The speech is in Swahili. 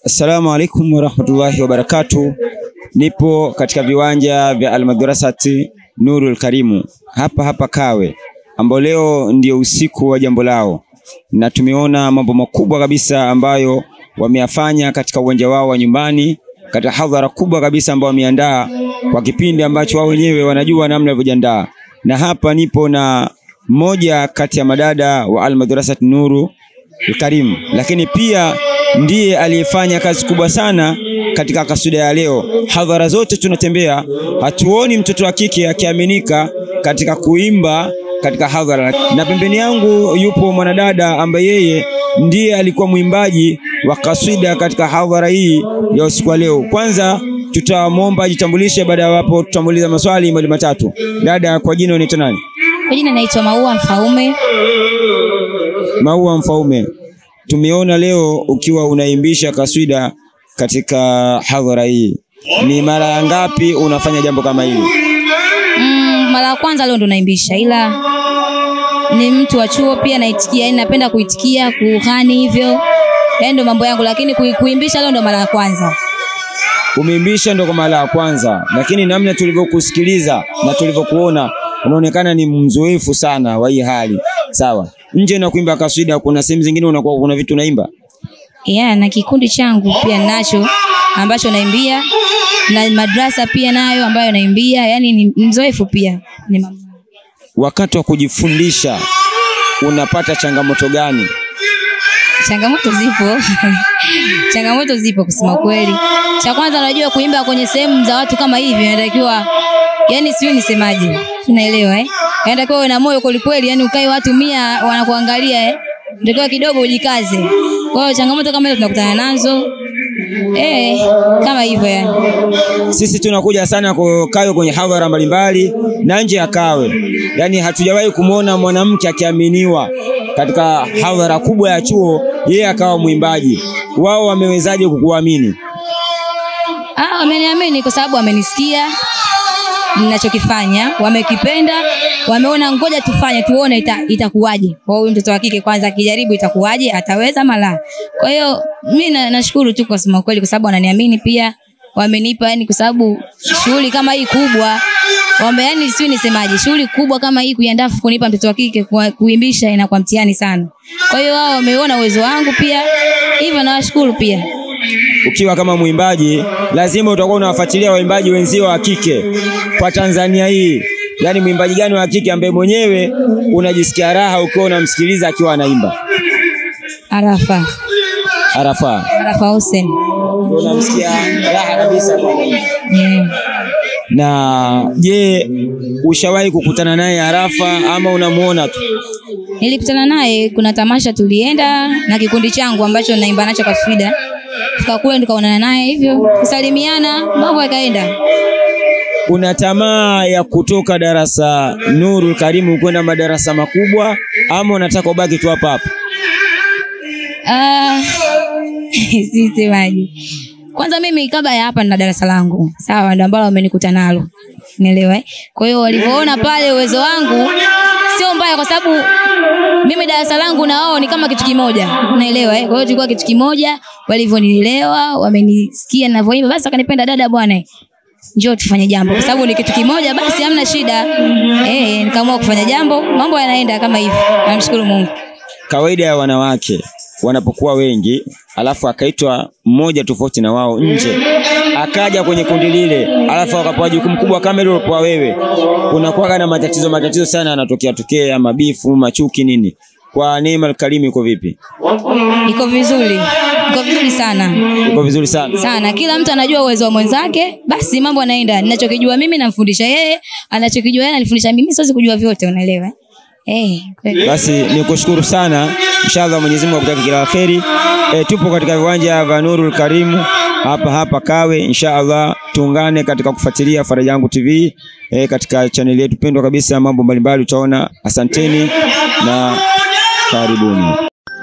Assalamu alaikum warahmatullahi wabarakatuh. Nipo katika viwanja vya Almadrasati Nurul Karimu hapa hapa Kawe, ambao leo ndio usiku wa jambo lao, na tumeona mambo makubwa kabisa ambayo wameyafanya katika uwanja wao wa nyumbani, katika hadhara kubwa kabisa ambao wameandaa kwa kipindi ambacho wao wenyewe wanajua namna walivyojiandaa. Na hapa nipo na mmoja kati ya madada wa Almadrasati Nurul Karim, lakini pia ndiye aliyefanya kazi kubwa sana katika kasida ya leo. Hadhara zote tunatembea, hatuoni mtoto wa kike akiaminika katika kuimba katika hadhara, na pembeni yangu yupo mwanadada ambaye yeye ndiye alikuwa mwimbaji wa kasida katika hadhara hii ya usiku wa leo. Kwanza tutamwomba ajitambulishe, baada ya hapo tutamuuliza maswali mawili matatu. Dada, kwa jina unaitwa nani? Kwa jina naitwa Maua Mfaume. Maua Mfaume, tumeona leo ukiwa unaimbisha kaswida katika hadhara hii, ni mara ya ngapi unafanya jambo kama hili? Mm, mara ya kwanza leo ndo naimbisha, ila ni mtu wa chuo pia naitikia, yani napenda kuitikia kuhani hivyo, yani ndo mambo yangu, lakini kui- kuimbisha leo ndo mara ya kwanza. Umeimbisha ndo kwa mara ya kwanza, lakini namna tulivyokusikiliza na tulivyokuona unaonekana ni mzoefu sana wa hii hali. Sawa, nje na kuimba kaswida, kuna sehemu zingine unakuwa kuna vitu unaimba Yeah, na kikundi changu pia nacho ambacho naimbia na madrasa pia nayo ambayo naimbia, yani ni mzoefu pia ni mambo. wakati wa kujifundisha unapata changamoto gani? Changamoto zipo changamoto zipo kusema kweli. Cha kwanza, unajua kuimba kwenye sehemu za watu kama hivi inatakiwa, yani sijui nisemaje, unaelewa eh? Inatakiwa uwe na moyo kweli kweli, yani ukae watu mia wanakuangalia eh, inatakiwa kidogo ujikaze. Kwa hiyo changamoto kama hizo tunakutana nazo eh, kama hivyo yani. Sisi tunakuja sana kwa Kawe kwenye hadhara mbalimbali na nje ya Kawe, yaani hatujawahi kumwona mwanamke akiaminiwa katika hadhara kubwa ya chuo, yeye akawa mwimbaji. Wao wamewezaje kukuamini? Ah, wameniamini kwa sababu wamenisikia ninachokifanya, wamekipenda, wameona ngoja tufanye tuone ita, itakuwaje. Kwa huyu mtoto wa kike kwanza akijaribu itakuwaje, ataweza mala. Kwa hiyo mimi na, nashukuru tu kwa kusema kweli, kwa sababu wananiamini pia, wamenipa yani, kwa sababu shughuli kama hii kubwa wambe, yani sio nisemaje, shughuli kubwa kama hii kuiandaa kunipa mtoto wa kike kwa- kuimbisha inakuwa mtihani sana. Kwa hiyo wao wameona uwezo wangu pia, hivyo nawashukuru pia. Ukiwa kama mwimbaji, lazima utakuwa unawafuatilia waimbaji wenzio wa kike kwa Tanzania hii. Yaani mwimbaji gani wa kike ambaye mwenyewe unajisikia raha ukiwa unamsikiliza akiwa anaimba? Arafa, Arafa, Arafa Hussein. unamsikia raha kabisa kwa anaimba. Yeah. Na je, ushawahi kukutana naye Arafa ama unamuona tu? Nilikutana naye kuna tamasha tulienda na kikundi changu ambacho naimba nacho kaswida. Fika kule tukaonana naye hivyo, kusalimiana, mambo yakaenda. Una tamaa ya kutoka darasa Nurul Karimu kwenda madarasa makubwa ama unataka ubaki tu hapa hapa? Ah, sisemaje. Kwanza mimi kabla ya hapa nina darasa langu. Sawa, ndio ambalo wamenikuta nalo. Nielewa eh? Kwa hiyo walivyoona pale uwezo wangu sio mbaya kwa sababu mimi darasa langu na wao ni kama kitu kimoja. Unaelewa eh? Kwa hiyo tulikuwa kitu kimoja, walivyonielewa, wamenisikia ninavyoimba, basi wakanipenda dada bwana. Njoo tufanye jambo kwa sababu ni kitu kimoja, basi hamna shida. Eh, nikaamua kufanya jambo, mambo yanaenda kama hivi. Namshukuru Mungu. Kawaida ya wanawake wanapokuwa wengi, alafu akaitwa mmoja tofauti na wao nje, akaja kwenye kundi lile, alafu akapewa jukumu kubwa kama ile ulipoa wewe, kunakuwa na matatizo matatizo sana yanatokea tokea, mabifu, machuki, nini. Kwa Neema Al-Karim iko vipi? Iko vizuri, iko vizuri sana Iko vizuri sana. sana. Kila mtu anajua uwezo wa mwenzake, basi mambo yanaenda. Ninachokijua mimi namfundisha yeye, anachokijua yeye ananifundisha mimi. Siwezi kujua vyote, unaelewa eh? Eh, kweli. Basi nikushukuru sana, inshallah Mwenyezi Mungu akutake kila la kheri. E, tupo katika viwanja vya Nurul Karimu hapa hapa Kawe, inshallah tuungane katika kufuatilia Faraja Yangu TV e, katika chaneli yetu pendwa kabisa, mambo mbalimbali utaona. Asanteni na karibuni.